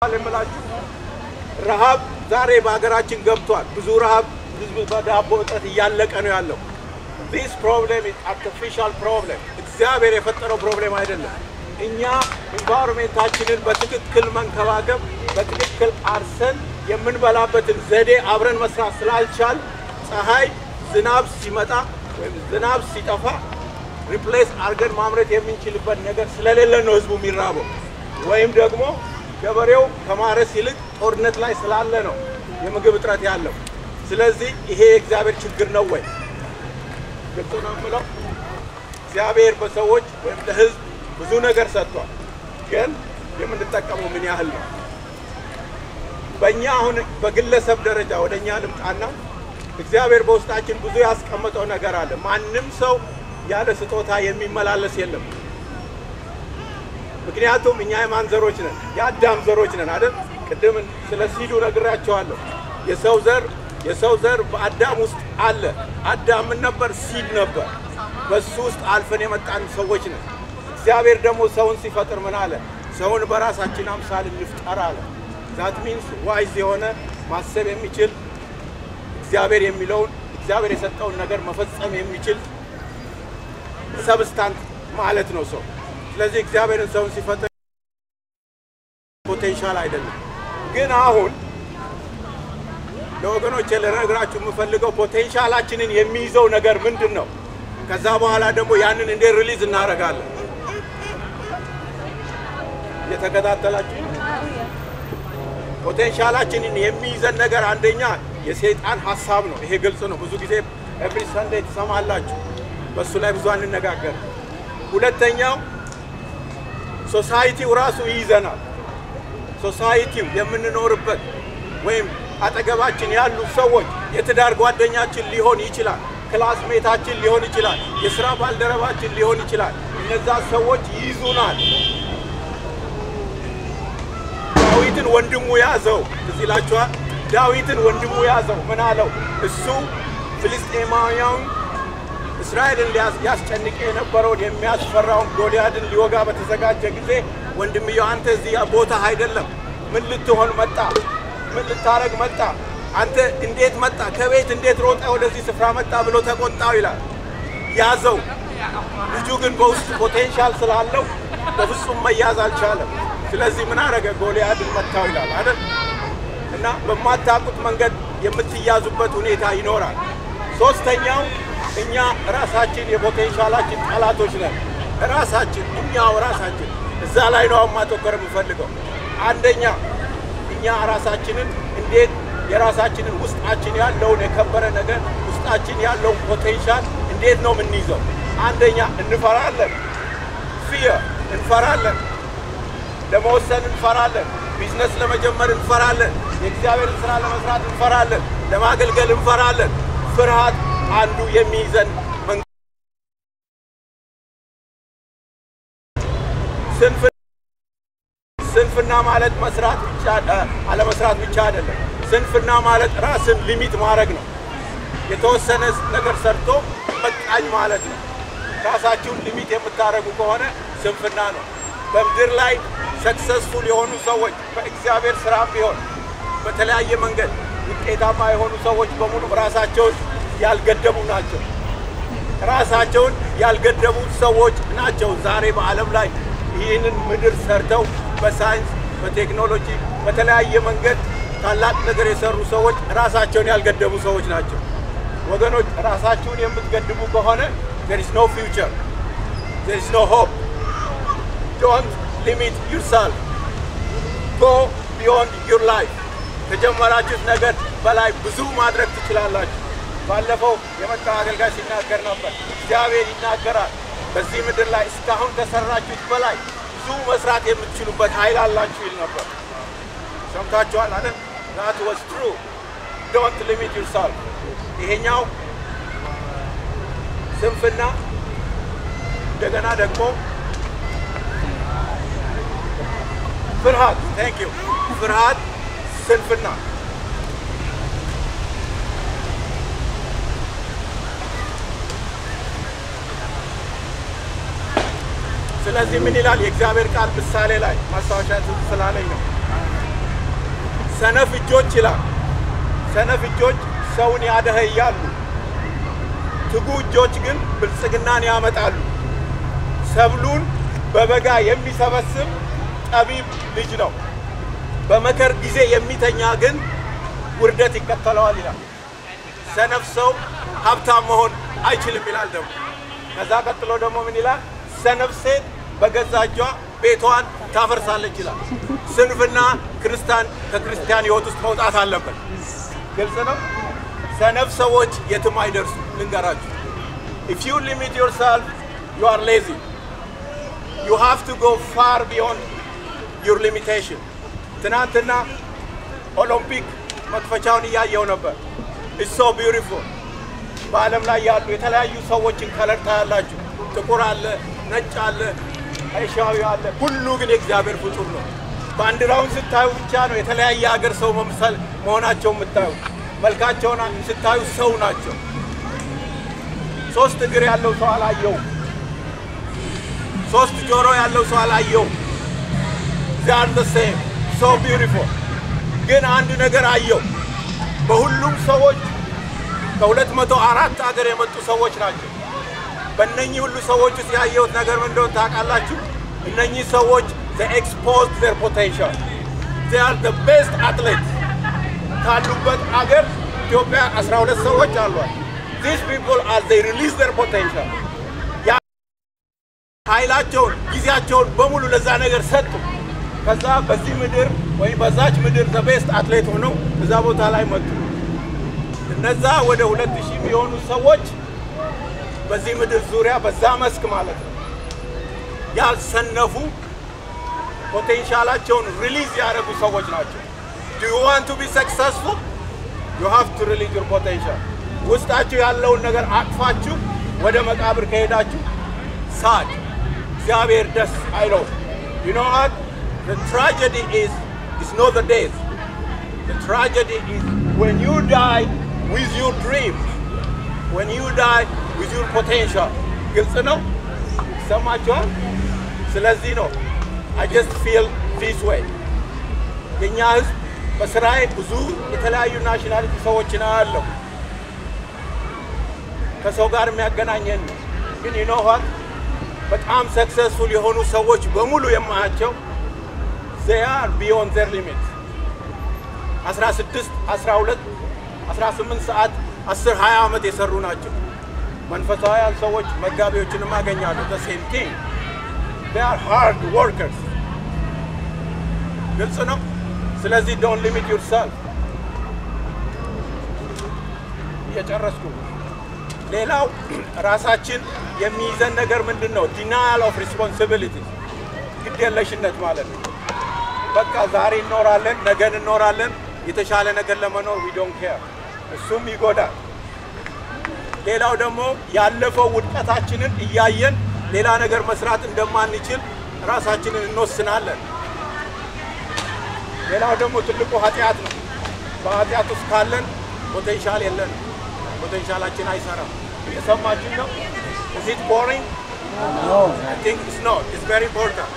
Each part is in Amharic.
የምላችሁ ረሃብ ዛሬ በሀገራችን ገብቷል። ብዙ ረሃብ፣ ህዝብ በዳቦ እጥረት እያለቀ ነው ያለው። ዲስ ፕሮብሌም ኢዝ አርቲፊሻል ፕሮብሌም፣ እግዚአብሔር የፈጠረው ፕሮብሌም አይደለም። እኛ ኢንቫይሮንሜንታችንን በትክክል መንከባከብ፣ በትክክል አርሰን የምንበላበትን ዘዴ አብረን መስራት ስላልቻል ፀሐይ፣ ዝናብ ሲመጣ ወይም ዝናብ ሲጠፋ ሪፕሌስ አድርገን ማምረት የምንችልበት ነገር ስለሌለን ነው ህዝቡ የሚራበው። ወይም ደግሞ ገበሬው ከማረስ ይልቅ ጦርነት ላይ ስላለ ነው የምግብ እጥረት ያለው። ስለዚህ ይሄ የእግዚአብሔር ችግር ነው ወይ? ግልጽ ነው የምለው። እግዚአብሔር በሰዎች ወይም ለህዝብ ብዙ ነገር ሰጥቷል። ግን የምንጠቀመው ምን ያህል ነው? በእኛ አሁን በግለሰብ ደረጃ ወደ እኛ ልምጣና እግዚአብሔር በውስጣችን ብዙ ያስቀመጠው ነገር አለ። ማንም ሰው ያለ ስጦታ የሚመላለስ የለም። ምክንያቱም እኛ የማን ዘሮች ነን? የአዳም ዘሮች ነን አይደል? ቅድም ስለ ሲዱ ነግራቸዋለሁ። የሰው ዘር የሰው ዘር በአዳም ውስጥ አለ። አዳም ምን ነበር? ሲድ ነበር። በሱ ውስጥ አልፈን የመጣን ሰዎች ነን። እግዚአብሔር ደግሞ ሰውን ሲፈጥር ምን አለ? ሰውን በራሳችን አምሳል እንፍጠር አለ። ዛት ሚንስ ዋይዝ የሆነ ማሰብ የሚችል እግዚአብሔር የሚለውን እግዚአብሔር የሰጠውን ነገር መፈጸም የሚችል ሰብስታንት ማለት ነው ሰው። ስለዚህ እግዚአብሔርን ሰውን ሲፈጥር ፖቴንሻል አይደለም። ግን አሁን ለወገኖቼ ልነግራችሁ የምፈልገው ፖቴንሻላችንን የሚይዘው ነገር ምንድን ነው? ከዛ በኋላ ደግሞ ያንን እንዴት ሪሊዝ እናደርጋለን? እየተከታተላችሁ ፖቴንሻላችንን የሚይዘን ነገር አንደኛ የሰይጣን ሀሳብ ነው። ይሄ ግልጽ ነው። ብዙ ጊዜ ኤቭሪ ሰንዴይ ትሰማላችሁ። በእሱ ላይ ብዙ አንነጋገር። ሁለተኛው ሶሳይቲው ራሱ ይይዘናል። ሶሳይቲው የምንኖርበት ወይም አጠገባችን ያሉ ሰዎች የትዳር ጓደኛችን ሊሆን ይችላል፣ ክላስሜታችን ሊሆን ይችላል፣ የስራ ባልደረባችን ሊሆን ይችላል። እነዛ ሰዎች ይይዙናል። ዳዊትን ወንድሙ ያዘው። እዚህ ይላችኋል። ዳዊትን ወንድሙ ያዘው። ምን አለው? እሱ ፍልስጤማውያን እስራኤልን ሊያስጨንቅ የነበረውን የሚያስፈራውን ጎልያድን ሊወጋ በተዘጋጀ ጊዜ ወንድምየው አንተ እዚህ ቦታ አይደለም፣ ምን ልትሆን መጣ? ምን ልታረግ መጣ? አንተ እንዴት መጣ? ከቤት እንዴት ሮጠ ወደዚህ ስፍራ መጣ? ብሎ ተቆጣው ይላል። ያዘው። ልጁ ግን በውስጥ ፖቴንሻል ስላለው በፍጹም መያዝ አልቻለም። ስለዚህ ምን አረገ? ጎልያድን መታው ይላል አይደል? እና በማታውቁት መንገድ የምትያዙበት ሁኔታ ይኖራል። ሶስተኛው እኛ ራሳችን የፖቴንሻላችን ጠላቶች ነን። ራሳችን እኛው ራሳችን እዛ ላይ ነው ማተኮር የምፈልገው። አንደኛ እኛ ራሳችንን እንዴት የራሳችንን ውስጣችን ያለውን የከበረ ነገር ውስጣችን ያለውን ፖቴንሻል እንዴት ነው የምንይዘው? አንደኛ እንፈራለን። ፊየር እንፈራለን። ለመወሰን እንፈራለን። ቢዝነስ ለመጀመር እንፈራለን። የእግዚአብሔርን ስራ ለመስራት እንፈራለን። ለማገልገል እንፈራለን። ፍርሃት አንዱ የሚይዘን መንገድ ስንፍና ማለት መስራት ብቻ አለመስራት ብቻ አይደለም። ስንፍና ማለት ራስን ሊሚት ማድረግ ነው። የተወሰነ ነገር ሰርቶ በቃኝ ማለት ነው። ራሳችሁን ሊሚት የምታደርጉ ከሆነ ስንፍና ነው። በምድር ላይ ሰክሰስፉል የሆኑ ሰዎች በእግዚአብሔር ስራ ቢሆን በተለያየ መንገድ ውጤታማ የሆኑ ሰዎች በሙሉ ራሳቸውን ያልገደቡ ናቸው። ራሳቸውን ያልገደቡ ሰዎች ናቸው ዛሬ በዓለም ላይ ይህንን ምድር ሰርተው በሳይንስ በቴክኖሎጂ በተለያየ መንገድ ታላቅ ነገር የሰሩ ሰዎች ራሳቸውን ያልገደቡ ሰዎች ናቸው። ወገኖች ራሳችሁን የምትገድቡ ከሆነ there is no future there is no hope don't limit yourself go beyond your life ከጀመራችሁት ነገር በላይ ብዙ ማድረግ ትችላላችሁ። ባለፈው የመጣው አገልጋይ ሲናገር ነበር። እግዚአብሔር ይናገራል። በዚህ ምድር ላይ እስካሁን ከሰራችሁት በላይ ብዙ መስራት የምትችሉበት ኃይል አላችሁ ይል ነበር። ሰምታችኋል አይደል? that was true don't limit yourself ይሄኛው ስንፍና እንደገና ደግሞ ፍርሃት ቴንክ ዩ ፍርሃት ስንፍና ስለዚህ ምን ይላል የእግዚአብሔር ቃል ምሳሌ ላይ ማስታወሻ ስላለኝ ነው ሰነፍ እጆች ይላል። ሰነፍ እጆች ሰውን ያደኸያሉ፣ ትጉ እጆች ግን ብልጽግናን ያመጣሉ። ሰብሉን በበጋ የሚሰበስብ ጠቢብ ልጅ ነው፣ በመከር ጊዜ የሚተኛ ግን ውርደት ይከተለዋል ይላል። ሰነፍ ሰው ሀብታም መሆን አይችልም ይላል። ደግሞ ከዛ ቀጥሎ ደግሞ ምን ይላል? ሰነፍ ሴት በገዛ እጇ ቤቷን ታፈርሳለች ይላል። ስንፍና ክርስቲያን ከክርስቲያን ሕይወት ውስጥ መውጣት አለበት። ግልጽ ነው። ሰነፍ ሰዎች የትም አይደርሱ። ልንገራችሁ፣ if you limit yourself you are lazy you have to go far beyond your limitation ትናንትና ኦሎምፒክ መክፈቻውን እያየው ነበር። it's so beautiful በዓለም ላይ ያሉ የተለያዩ ሰዎችን ከለር ታያላችሁ። ጥቁር አለ፣ ነጭ አለ፣ አይሻዊ አለ። ሁሉ ግን የእግዚአብሔር ፍጡር ነው። ባንዲራውን ስታዩ ብቻ ነው የተለያየ ሀገር ሰው መምሰል መሆናቸው የምታዩ። መልካቸውን ስታዩ ሰው ናቸው። ሶስት እግር ያለው ሰው አላየው። ሶስት ጆሮ ያለው ሰው አላየው። ዚያር ዘ ሴም ሶ ቢዩቲፉል። ግን አንድ ነገር አየው። በሁሉም ሰዎች ከሁለት መቶ አራት ሀገር የመጡ ሰዎች ናቸው። በእነኚህ ሁሉ ሰዎች ውስጥ ያየሁት ነገር ምን እንደሆነ ታውቃላችሁ? እነኚህ ሰዎች ኤክስፖዝድ ዘር ፖቴንሻል ዜ አር ዘ ቤስት አትሌት ካሉበት አገር ኢትዮጵያ 12 ሰዎች አሏል። ዚስ ፒፕል አር ዜ ሪሊዝ ዘር ፖቴንሻል ኃይላቸውን ጊዜያቸውን በሙሉ ለዛ ነገር ሰጡ። ከዛ በዚህ ምድር ወይም በዛች ምድር ዘ ቤስት አትሌት ሆነው እዛ ቦታ ላይ መጡ። እነዛ ወደ ሁለት ሺህ የሚሆኑ ሰዎች በዚህ ምድር ዙሪያ በዛ መስክ ማለት ነው ያልሰነፉ ፖቴንሻላቸውን ሪሊዝ ያደረጉ ሰዎች ናቸው። ዱ ዩ ዋንት ቱ ቢ ሰክሰስፉል ዩ ሃቭ ቱ ሪሊዝ ዩር ፖቴንሻል። ውስጣችሁ ያለውን ነገር አቅፋችሁ ወደ መቃብር ከሄዳችሁ ሳድ እግዚአብሔር ደስ አይለው። ዩ ኖ ዋት the tragedy is is not the death. The tragedy is when you die with your dreams, when you die with your potential. ግልጽ ነው፣ ይሰማችኋል? ስለዚህ ነው I just feel this way. የእኛ ህዝብ በስራዬ ብዙ የተለያዩ ናሽናሊቲ ሰዎችን አያለሁ። ከሰው ጋር የሚያገናኘን ነው። ግን you know what? በጣም ሰክሰስፉል የሆኑ ሰዎች በሙሉ የማያቸው they are beyond their limit 16 12 18 ሰዓት 10 20 ዓመት የሰሩ ናቸው። መንፈሳውያን ሰዎች መጋቢዎችንም አገኛለሁ። the same thing they are hard workers ግልጽ ነው። ስለዚህ don't limit yourself እየጨረስኩ ሌላው ራሳችን የሚይዘን ነገር ምንድን ነው? ዲናያል ኦፍ ሪስፖንሲቢሊቲ ግዴለሽነት ማለት ነው። በቃ ዛሬ እንኖራለን፣ ነገ እንኖራለን። የተሻለ ነገር ለመኖር ዊ ዶንት ኬር፣ እሱም ይጎዳል። ሌላው ደግሞ ያለፈው ውድቀታችንን እያየን ሌላ ነገር መስራት እንደማንችል ራሳችንን እንወስናለን። ሌላው ደግሞ ትልቁ ኃጢአት ነው። በኃጢአት ውስጥ ካለን ፖቴንሻል የለንም። ፖቴንሻላችን አይሰራም። የሰማችን ነው። is it boring? I think it's not. It's very important.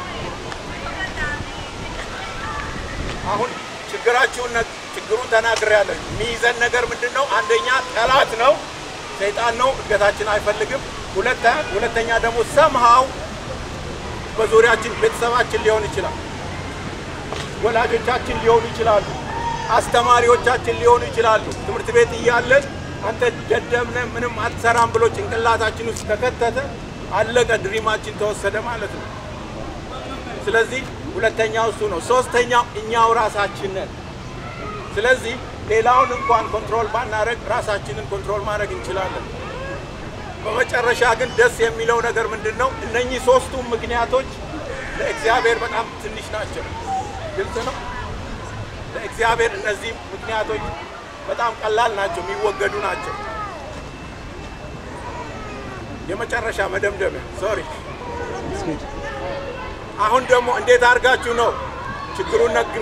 አሁን ችግራችሁን ችግሩን ተናግሬያለሁ። የሚይዘን ነገር ምንድን ነው? አንደኛ ጠላት ነው፣ ሰይጣን ነው፣ እድገታችን አይፈልግም። ሁለተ ሁለተኛ ደግሞ ሰምሃው በዙሪያችን ቤተሰባችን ሊሆን ይችላል፣ ወላጆቻችን ሊሆኑ ይችላሉ፣ አስተማሪዎቻችን ሊሆኑ ይችላሉ። ትምህርት ቤት እያለን አንተ ደደብነ ምንም አትሰራም ብሎ ጭንቅላታችን ውስጥ ከከተተ አለቀ፣ ድሪማችን ተወሰደ ማለት ነው። ስለዚህ ሁለተኛው እሱ ነው። ሶስተኛው እኛው ራሳችን ነን። ስለዚህ ሌላውን እንኳን ኮንትሮል ባናደረግ ራሳችንን ኮንትሮል ማድረግ እንችላለን። በመጨረሻ ግን ደስ የሚለው ነገር ምንድን ነው? እነኚህ ሶስቱም ምክንያቶች ለእግዚአብሔር በጣም ትንሽ ናቸው። ግልጽ ነው። ለእግዚአብሔር እነዚህ ምክንያቶች በጣም ቀላል ናቸው፣ የሚወገዱ ናቸው። የመጨረሻ መደምደሚያ ሶሪ አሁን ደግሞ እንዴት አድርጋችሁ ነው ችግሩን ነግሬ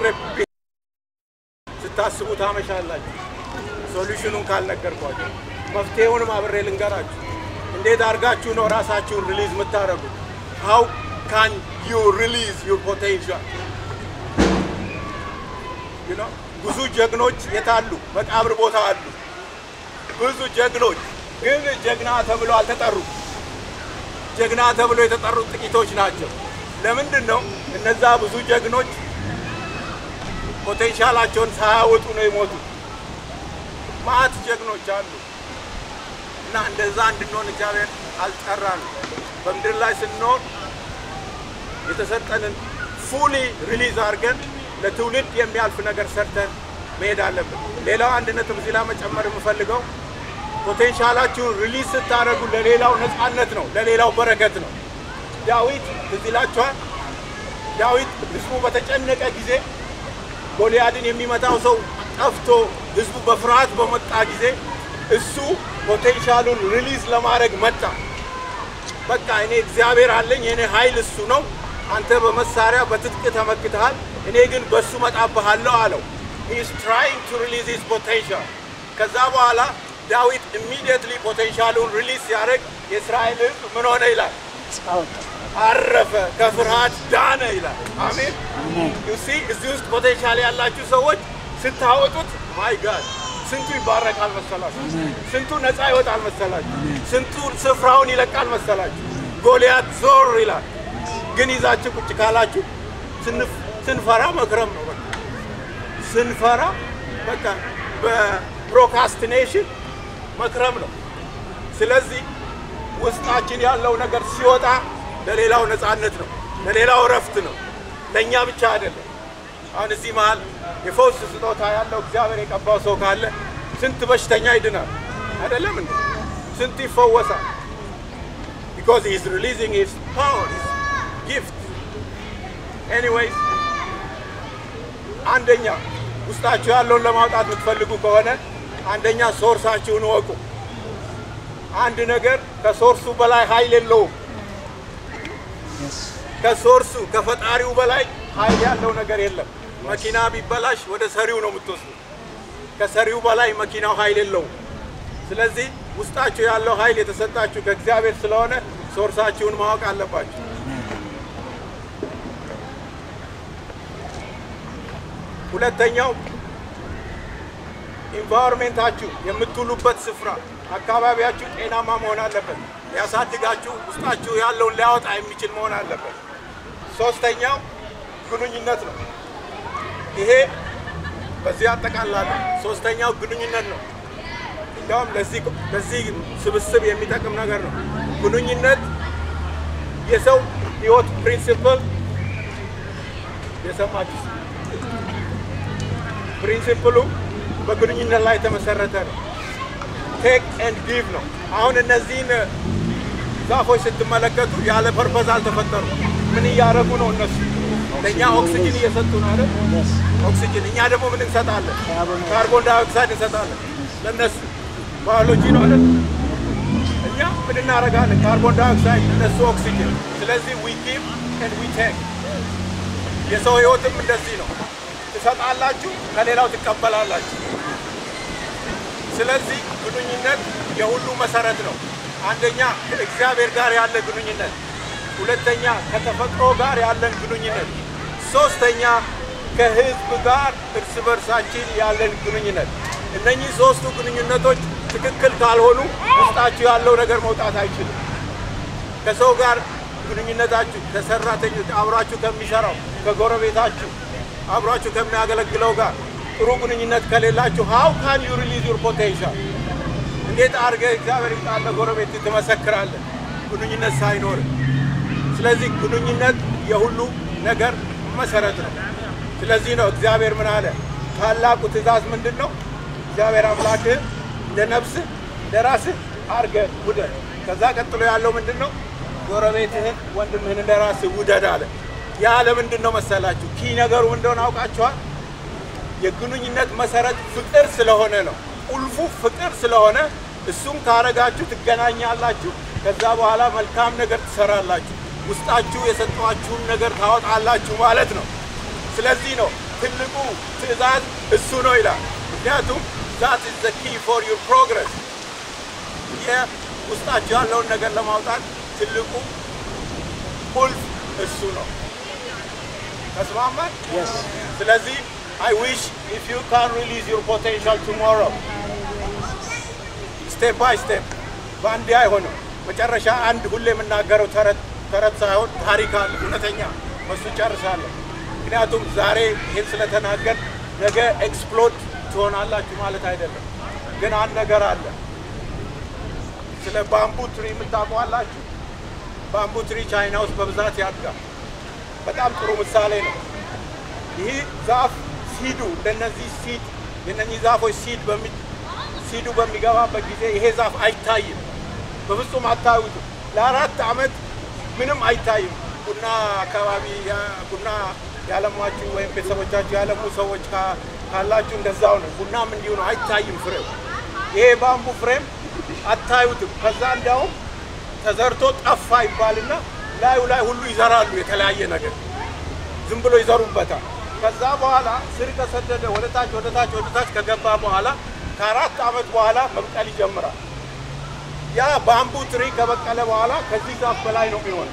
ስታስቡ ታመሻላችሁ። ሶሉሽኑን ካልነገርኳችሁ መፍትሄውንም አብሬ ልንገራችሁ። እንዴት አድርጋችሁ ነው ራሳችሁን ሪሊዝ የምታደርጉት? ሃው ካን ዩ ሪሊዝ ዩር ፖቴንሻል? you know ብዙ ጀግኖች የታሉ? መቃብር ቦታ አሉ። ብዙ ጀግኖች ግን ጀግና ተብሎ አልተጠሩም። ጀግና ተብሎ የተጠሩት ጥቂቶች ናቸው። ለምንድን ነው እነዛ ብዙ ጀግኖች ፖቴንሻላቸውን ሳያወጡ ነው የሞቱት? ማት ጀግኖች አሉ እና እንደዛ እንድንሆን እግዚአብሔር አልጠራንም። በምድር ላይ ስንኖር የተሰጠንን ፉሊ ሪሊዝ አድርገን ለትውልድ የሚያልፍ ነገር ሰርተን መሄድ አለብን። ሌላው አንድ ነጥብ እዚህ ላይ መጨመር የምፈልገው ፖቴንሻላችሁን ሪሊዝ ስታደርጉ ለሌላው ነፃነት ነው፣ ለሌላው በረከት ነው። ዳዊት ትዝ ይላችኋል። ዳዊት ህዝቡ በተጨነቀ ጊዜ ጎልያድን የሚመታው ሰው ጠፍቶ ህዝቡ በፍርሃት በመጣ ጊዜ እሱ ፖቴንሻሉን ሪሊዝ ለማድረግ መጣ። በቃ እኔ እግዚአብሔር አለኝ፣ የኔ ኃይል እሱ ነው። አንተ በመሳሪያ በትጥቅ ተመክተሃል፣ እኔ ግን በእሱ መጣብሃለሁ አለው። ሂ ኢዝ ትራይንግ ቱ ሪሊዝ ሂዝ ፖቴንሻል። ከዛ በኋላ ዳዊት ኢሚዲየትሊ ፖቴንሻሉን ሪሊዝ ሲያደርግ የእስራኤል ህዝብ ምን ሆነ ይላል? አረፈ፣ ከፍርሃት ዳነ ይላል። አሜን። ዩሲ እዚህ ውስጥ ፖቴንሻል ያላችሁ ሰዎች ስታወጡት ማይ ጋድ ስንቱ ይባረካል መሰላችሁ? ስንቱ ነፃ ይወጣል መሰላችሁ? ስንቱ ስፍራውን ይለቃል መሰላችሁ? ጎልያት ዞር ይላል። ግን ይዛችሁ ቁጭ ካላችሁ ስንፍ- ስንፈራ መክረም ነው። በቃ ስንፈራ በቃ በፕሮካስቲኔሽን መክረም ነው። ስለዚህ ውስጣችን ያለው ነገር ሲወጣ ለሌላው ነፃነት ነው፣ ለሌላው እረፍት ነው፣ ለእኛ ብቻ አይደለም። አሁን እዚህ መሀል የፈውስ ስጦታ ያለው እግዚአብሔር የቀባው ሰው ካለ ስንት በሽተኛ ይድናል አይደለም እንዴ? ስንት ይፈወሳል። because he is releasing his power, his gift. Anyways, አንደኛ ውስጣችሁ ያለውን ለማውጣት የምትፈልጉ ከሆነ አንደኛ ሶርሳችሁን እወቁ። አንድ ነገር ከሶርሱ በላይ ኃይል የለውም። ከሶርሱ ከፈጣሪው በላይ ኃይል ያለው ነገር የለም። መኪና ቢበላሽ ወደ ሰሪው ነው የምትወስዱ። ከሰሪው በላይ መኪናው ኃይል የለውም። ስለዚህ ውስጣችሁ ያለው ኃይል የተሰጣችሁ ከእግዚአብሔር ስለሆነ ሶርሳችሁን ማወቅ አለባችሁ። ሁለተኛው ኢንቫይሮንሜንታችሁ የምትውሉበት ስፍራ አካባቢያችሁ ጤናማ መሆን አለበት። ሊያሳድጋችሁ ውስጣችሁ ያለውን ሊያወጣ የሚችል መሆን አለበት። ሶስተኛው ግንኙነት ነው። ይሄ በዚህ አጠቃላለሁ። ሶስተኛው ግንኙነት ነው። እንዲያውም ለዚህ ለዚህ ስብስብ የሚጠቅም ነገር ነው። ግንኙነት የሰው ህይወት ፕሪንሲፕል የሰማችሁ ፕሪንሲፕሉ በግንኙነት ላይ የተመሰረተ ነው። ቴክ ኤንድ ጊቭ ነው። አሁን እነዚህን ዛፎች ስትመለከቱ ያለ ፐርፐዝ አልተፈጠሩ። ምን እያደረጉ ነው? እነሱ ለእኛ ኦክሲጅን እየሰጡ ነው አይደል? ኦክሲጅን። እኛ ደግሞ ምን እንሰጣለን? ካርቦን ዳይኦክሳይድ እንሰጣለን ለእነሱ። ባዮሎጂ ነው አይደል? እኛ ምን እናደርጋለን? ካርቦን ዳይኦክሳይድ፣ እነሱ ኦክሲጅን። ስለዚህ ዊ ጊቭ ኤንድ ዊ ቴክ። የሰው ህይወትም እንደዚህ ነው። ትሰጣላችሁ፣ ከሌላው ትቀበላላችሁ። ስለዚህ ግንኙነት የሁሉ መሰረት ነው። አንደኛ ከእግዚአብሔር ጋር ያለ ግንኙነት፣ ሁለተኛ ከተፈጥሮ ጋር ያለን ግንኙነት፣ ሶስተኛ ከህዝብ ጋር እርስ በርሳችን ያለን ግንኙነት። እነኚህ ሶስቱ ግንኙነቶች ትክክል ካልሆኑ ውስጣችሁ ያለው ነገር መውጣት አይችልም። ከሰው ጋር ግንኙነታችሁ ከሰራተኞች አብራችሁ ከሚሰራው ከጎረቤታችሁ አብሯችሁ ከሚያገለግለው ጋር ጥሩ ግንኙነት ከሌላችሁ ሃው ካን ዩ ሪሊዝ ዩር ፖቴንሻል እንዴት አድርገህ እግዚአብሔር ይጣለ ጎረቤት ትመሰክራለህ ግንኙነት ሳይኖር ስለዚህ ግንኙነት የሁሉ ነገር መሰረት ነው ስለዚህ ነው እግዚአብሔር ምን አለ ታላቁ ትእዛዝ ምንድን ነው እግዚአብሔር አምላክህ እንደ ነፍስህ እንደ ራስህ አድርገህ ውደድ ከዛ ቀጥሎ ያለው ምንድን ነው ጎረቤትህን ወንድምህን እንደ ራስህ ውደድ አለ ያ ለምንድን ነው መሰላችሁ ኪ ነገሩ እንደሆነ አውቃችኋል የግንኙነት መሰረት ፍቅር ስለሆነ ነው ቁልፉ ፍቅር ስለሆነ እሱም ካረጋችሁ ትገናኛላችሁ ከዛ በኋላ መልካም ነገር ትሰራላችሁ ውስጣችሁ የሰጧችሁን ነገር ታወጣላችሁ ማለት ነው ስለዚህ ነው ትልቁ ትእዛዝ እሱ ነው ይላል ምክንያቱም ዛት ኢዝ ዘ ኪ ፎር ዩር ፕሮግረስ ውስጣችሁ ያለውን ነገር ለማውጣት ትልቁ ቁልፍ እሱ ነው ተስማማን ስለዚህ I wish if you can release your potential tomorrow. ስቴፕ ባይ ስቴፕ በአንዴ አይሆንም። መጨረሻ አንድ ሁሌ የምናገረው ተረት ተረት ሳይሆን ታሪክ አለ እውነተኛ በሱ ጨርሳለሁ። ምክንያቱም ዛሬ ይህን ስለተናገር ነገ ኤክስፕሎድ ትሆናላችሁ ማለት አይደለም። ግን አንድ ነገር አለ። ስለ ባምቡ ትሪ የምታውቋላችሁ? ባምቡ ትሪ ቻይና ውስጥ በብዛት ያድጋል። በጣም ጥሩ ምሳሌ ነው። ይህ ዛፍ ሲዱ እንደነዚህ ሲድ የነኚህ ዛፎች ሲድ በሚ ሲዱ በሚገባበት ጊዜ ይሄ ዛፍ አይታይም፣ በፍጹም አታዩትም። ለአራት ዓመት ምንም አይታይም። ቡና አካባቢ ያ- ቡና ያለሟችሁ ወይም ቤተሰቦቻችሁ ያለሙ ሰዎች ካ- ካላችሁ እንደዛው ነው። ቡናም እንዲሁ ነው፣ አይታይም ፍሬው። ይሄ ባምቡ ፍሬም አታዩትም። ከዛ እንዲያውም ተዘርቶ ጠፋ ይባልና ላዩ ላይ ሁሉ ይዘራሉ የተለያየ ነገር ዝም ብሎ ይዘሩበታል። ከዛ በኋላ ስር ከሰደደ ወደ ታች ወደ ታች ወደ ታች ከገባ በኋላ ከአራት ዓመት በኋላ መብቀል ይጀምራል። ያ ባምቡ ትሪ ከበቀለ በኋላ ከዚህ ዛፍ በላይ ነው የሚሆነው፣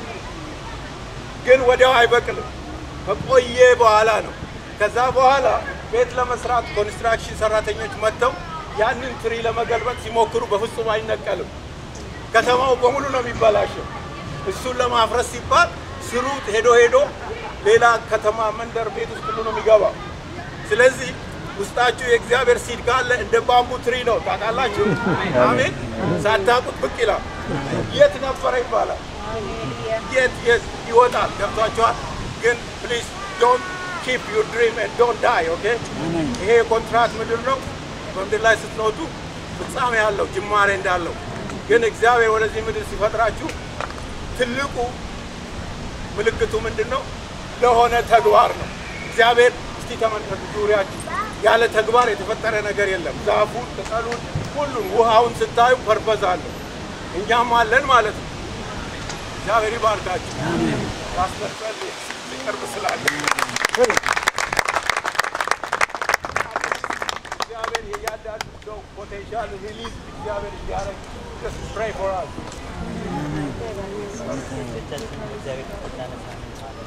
ግን ወዲያው አይበቅልም። ከቆየ በኋላ ነው። ከዛ በኋላ ቤት ለመስራት ኮንስትራክሽን ሰራተኞች መጥተው ያንን ትሪ ለመገልበጥ ሲሞክሩ በፍጹም አይነቀልም። ከተማው በሙሉ ነው የሚበላሸው። እሱን ለማፍረስ ሲባል ስሩ ሄዶ ሄዶ ሌላ ከተማ መንደር ቤት ውስጥ ሁሉ ነው የሚገባው። ስለዚህ ውስጣችሁ የእግዚአብሔር ሲድ ካለ እንደ ባምቡ ትሪ ነው። ታውቃላችሁ? አሜን። ሳታውቁት ብቅ ይላል። የት ነበረ ይባላል። የት የት ይወጣል። ገብቷችኋል? ግን ፕሊዝ ዶንት ኪፕ ዩር ድሪም ኤንድ ዶንት ዳይ ኦኬ። ይሄ የኮንትራት ምድር ነው። በምድር ላይ ስትኖቱ ፍጻሜ ያለው ጅማሬ እንዳለው ግን እግዚአብሔር ወደዚህ ምድር ሲፈጥራችሁ ትልቁ ምልክቱ ምንድን ነው? ለሆነ ተግባር ነው። እግዚአብሔር እስቲ ተመልከቱ ዙሪያችሁ ያለ ተግባር የተፈጠረ ነገር የለም። ዛፉን፣ ቅጠሉን፣ ሁሉን ውሃውን ስታዩ ፐርፐዝ አለው። እኛም አለን ማለት ነው። እግዚአብሔር ይባርካችሁ። ፓስተር ጸልይ ሊቀርብ ስላለ እግዚአብሔር የእያንዳንዱ ሰው ፖቴንሻል ሪሊዝ እግዚአብሔር እንዲያደርግ just pray for us. ልጆቻችንን እግዚአብሔር እንዳነሳ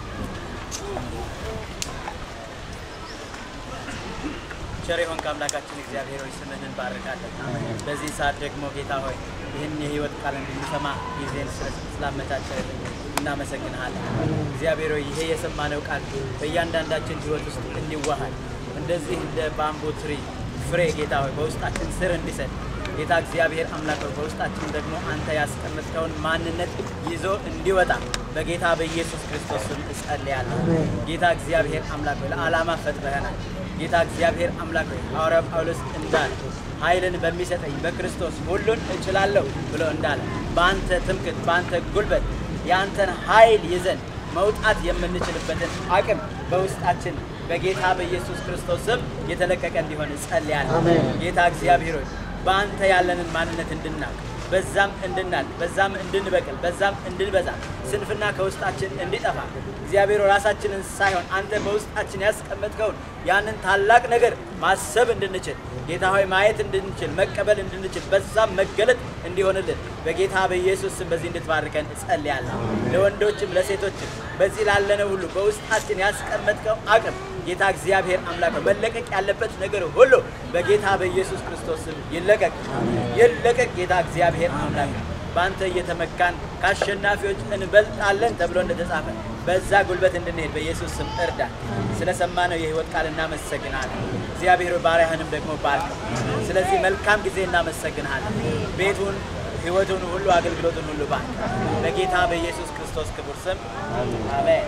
ቸር የሆንክ አምላካችን እግዚአብሔር ሆይ ስምህን እንባርካለን። በዚህ ሰዓት ደግሞ ጌታ ሆይ ይህን የህይወት ቃል እንድንሰማ ጊዜን ስለ- ስላመቻቸልን እናመሰግንሃለን። እግዚአብሔር ሆይ ይሄ የሰማነው ቃል በእያንዳንዳችን ህይወት ውስጥ እንዲዋሃድ እንደዚህ እንደ ባምቡ ትሪ ፍሬ ጌታ ሆይ በውስጣችን ስር እንዲሰድ ጌታ እግዚአብሔር አምላክ ሆይ በውስጣችን ደግሞ አንተ ያስቀመጥከውን ማንነት ይዞ እንዲወጣ በጌታ በኢየሱስ ክርስቶስ ስም እጸልያለሁ። ጌታ እግዚአብሔር አምላክ ሆይ ለዓላማ ፈጥረኸናል። ጌታ እግዚአብሔር አምላክ ሆይ ሐዋርያው ጳውሎስ እንዳለ ኃይልን በሚሰጠኝ በክርስቶስ ሁሉን እችላለሁ ብሎ እንዳለ በአንተ ትምክት፣ በአንተ ጉልበት የአንተን ኃይል ይዘን መውጣት የምንችልበትን አቅም በውስጣችን በጌታ በኢየሱስ ክርስቶስ ስም የተለቀቀ እንዲሆን እጸልያለሁ። ጌታ እግዚአብሔር ሆይ በአንተ ያለንን ማንነት እንድናውቅ በዛም እንድናል በዛም እንድንበቅል በዛም እንድንበዛ ስንፍና ከውስጣችን እንዲጠፋ እግዚአብሔር ሆይ ራሳችንን ሳይሆን አንተ በውስጣችን ያስቀመጥከውን ያንን ታላቅ ነገር ማሰብ እንድንችል ጌታ ሆይ ማየት እንድንችል መቀበል እንድንችል በዛም መገለጥ እንዲሆንልን በጌታ በኢየሱስ ስም በዚህ እንድትባርከን እጸልያለሁ። ለወንዶችም ለሴቶችም በዚህ ላለነው ሁሉ በውስጣችን ያስቀመጥከው አቅም ጌታ እግዚአብሔር አምላክ ሆይ መለቀቅ ያለበት ነገር ሁሉ በጌታ በኢየሱስ ክርስቶስ ስም ይለቀቅ ይለቀቅ። ጌታ እግዚአብሔር አምላክ ሆይ በአንተ እየተመካን ከአሸናፊዎች እንበልጣለን ተብሎ እንደተጻፈ በዛ ጉልበት እንድንሄድ በኢየሱስ ስም እርዳ። ስለሰማነው የህይወት ቃል እናመሰግናለን። እግዚአብሔር ሆይ ባሪያህንም ደግሞ ባርከው። ስለዚህ መልካም ጊዜ እናመሰግንሃለን። ቤቱን፣ ህይወቱን ሁሉ አገልግሎቱን ሁሉ ባርክ። በጌታ በኢየሱስ ክርስቶስ ክቡር ስም አሜን።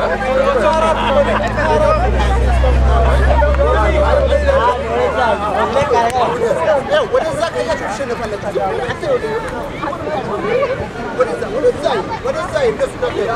ወደዛ ከያችሁ ትሸነፋላችሁ። አንተ ወደዛ ወደዛ ወደዛ እነሱ ደግሞ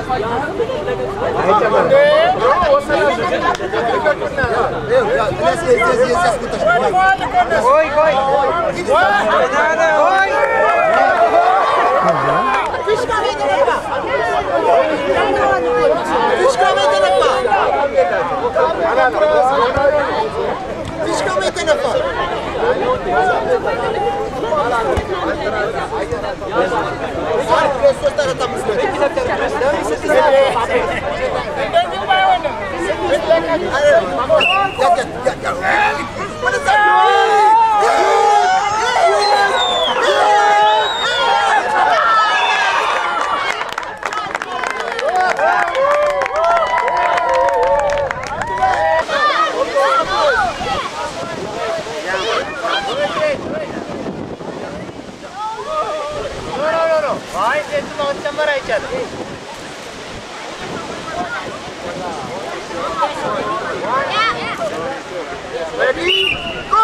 እንደዚህ ባይሆንም Ready? Go!